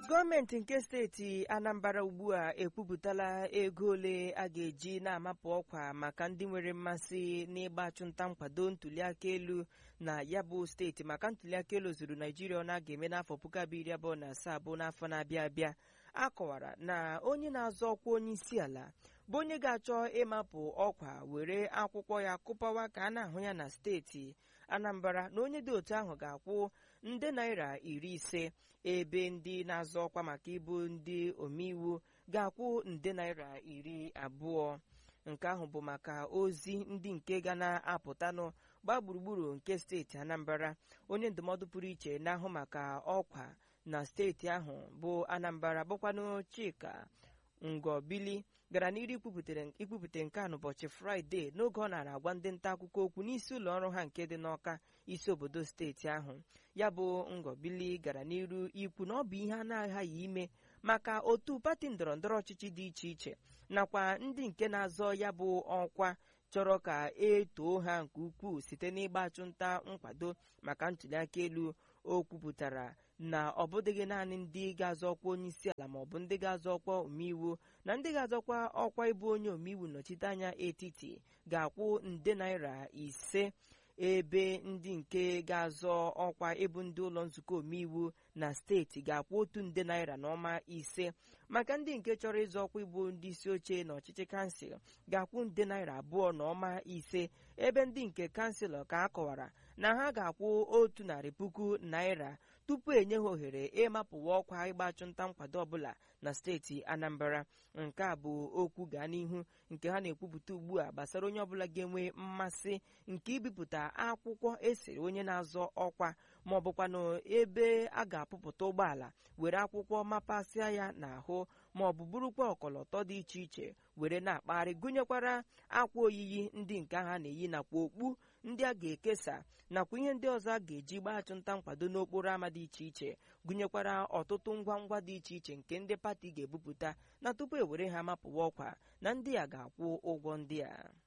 gọọmenti nke steeti anambra ugbu a ekwupụtala ego ole a ga-eji na-amapụ ọkwa maka ndị nwere mmasị n'ịgba achụmnta nkwado ntuliaka elu na ya bụ steeti maka ntuliaka elu zuru naijiria ọ na-aga eme n'afọ puku abụọ iri abụọ na asaa bụ n'afọ na-abịa abịa a kọwara na onye na-azọ ọkwa onye isi ala bụ onye ga-achọ ịmapụ ọkwa were akwụkwọ ya kụpawa ka a na-ahụ ya na steeti anambra na onye dị otu ahụ ga-akwụ nde naira iri ise ebe ndị na-azọ ọkwa maka ịbụ ndị omeiwu ga-akwụ nde naira iri abụọ nke ahụ bụ maka ozi ndị nke ga na-apụtanụ gbaa gburugburu nke steeti anambra onye ndụmọdụ pụrụ iche na-ahụ maka ọkwa na steeti ahụ bụ anambra bụkwanụ chika ngọbili gara n'iru ikwupụta nke a n'ụbọchị fraịde n'oge ọ nara agwa ndị nta akụkọ okwu n'isi ụlọ ọrụ ha nke dị n'ọka isi obodo steeti ahụ ya bụ ngọbili gara n'iru ikwu na ọ bụ ihe a na-aghaghị ime maka otu pati ndọrọndọrọ ọchịchị dị iche iche nakwa ndị nke na-azọ ya bụ ọkwa chọrọ ka etoo ha nke ukwuu site n'ịgba achụnta nkwado maka ntuliaka elu o kwupụtara na ọ bụdịghị naanị ndị ga-azọ ọkwa onye isi ala maọbụ ndị ga-azọ ọkwa omeiwu na ndị ga-azọkwa ọkwa ịbụ onye omeiwu nnọchite anya etiti ga-akwụ nde naira ise ebe ndị nke ga-azọ ọkwa ịbụ ndị ụlọ nzukọ omeiwu na steeti ga-akwụ otu nde naira na ọma ise maka ndị nke chọrọ ịzọ ọkwa ịbụ ndị isi oche na ọchịchị kansụl ga-akwụ nde naira abụọ na ọma ise ebe ndị nke kanselọ ka a kọwara na ha ga-akwụ otu narị puku naira tupu enye ha ohere ịmapụwa ọkwa ịgba achụnta nkwado ọbụla na steeti anambra nke a bụ okwu gaa n'ihu nke ha na-ekwupụta ugbu a gbasara onye ọbụla ga-enwe mmasị nke ibipụta akwụkwọ esiri onye na-azọ ọkwa ma ọ bụkwanụ ebe a ga-apụpụta ụgbọala were akwụkwọ mapasịa ya n'ahụ ma ọ bụ burukwa ọkọlọtọ dị iche iche were na-akpagharị gụnyekwara akwa oyiyi ndị nke ha na-eyi nakwa okpu ndị a ga-ekesa nakwa ihe ndị ọzọ a ga-eji gbaa achụnta nkwado n'okporo ámá dị iche iche gụnyekwara ọtụtụ ngwa ngwa dị iche iche nke ndị pati ga-ebupụta na tupu ewere ha mapụwa ọkwa na ndị a ga-akwụ ụgwọ ndị a